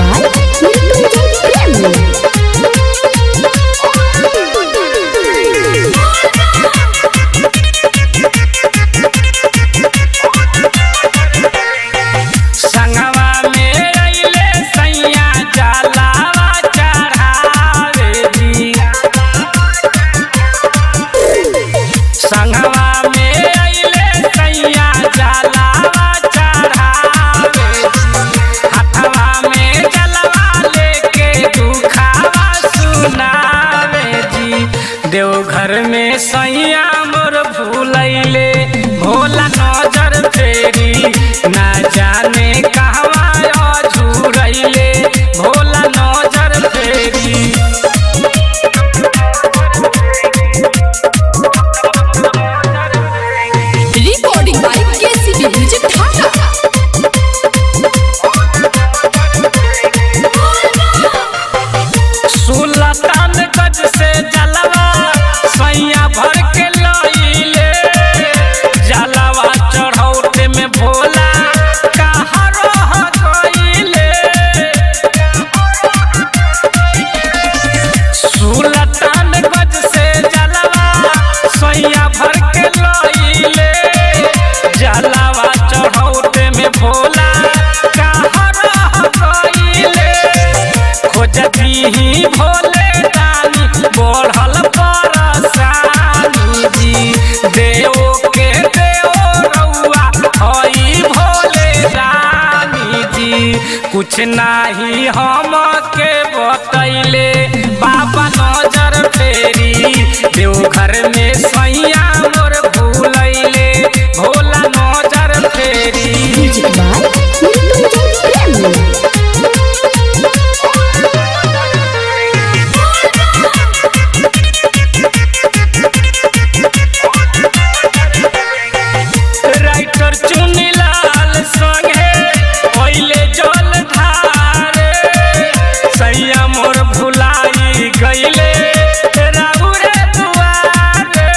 by Mrityunjay Prem. संगवा में अइले सैया जलावा चढ़ावे जी संगवा में अइले सैया जलावा चढ़ावे हथवा में जलवा लेके दुखावा सुनावे जी देवघर में सैया मोर भूलैले भोला नजर फेरी ना जाने कहवा झूरैले भोला नजर फेरी Recording by KCB Music Dhaka. सुल्तान गज से जलवा सैया भर के लइले जलवा चढ़ौते में भोला कहाँ रह गइले सुल्तान गज से जलवा सैया भर के लइले जलवा चढ़ौते में भोला कहाँ रह गइले खोजती ही भोले दानी बढ़ल परसानी जी देव के देव रउआ हई भोले रानी जी कुछ नाही हम के बतैले बाबा नजर फेरी देवघर में सैया मोर भूलैले भोला नजर फेरी Music by Mrityunjay Prem. Writer Chunilal संगे पहिले जल धारे सैया मोर भुलाई गईले राउरे दुआरे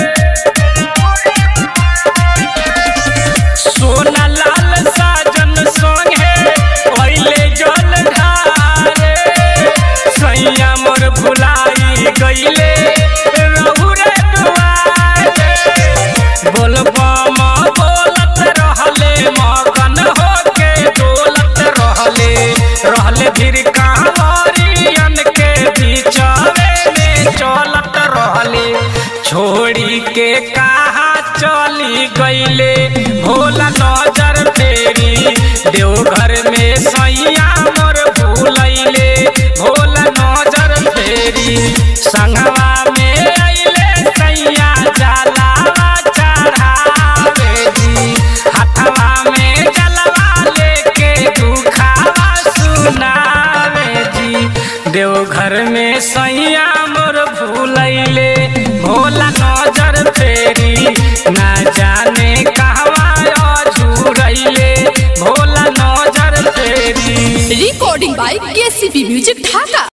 सोना लाल साजन संगे पहिले जल धारे सैया मोर भुलाई गईले राउरे दुआरे बोलबम बोलत रहले मगन होके डोलत रहले रहले फिर कांवरियन के बीचवे में चलत रहले छोड़ी के कहा चली गईले भोला नजर फेरी देवघर में सैया मोर भूलैले भोला नजर फेरी संगवा में अइले सैया जलावा चढ़ावे जी हथवा में जलवा लेके दुखावा सुनावे जी देवघर में सैया मोर भूलैले भोला नजर फेरी ना जाने कहवा झूरैले भोला नजर फेरी Recording by KCB Music Dhaka.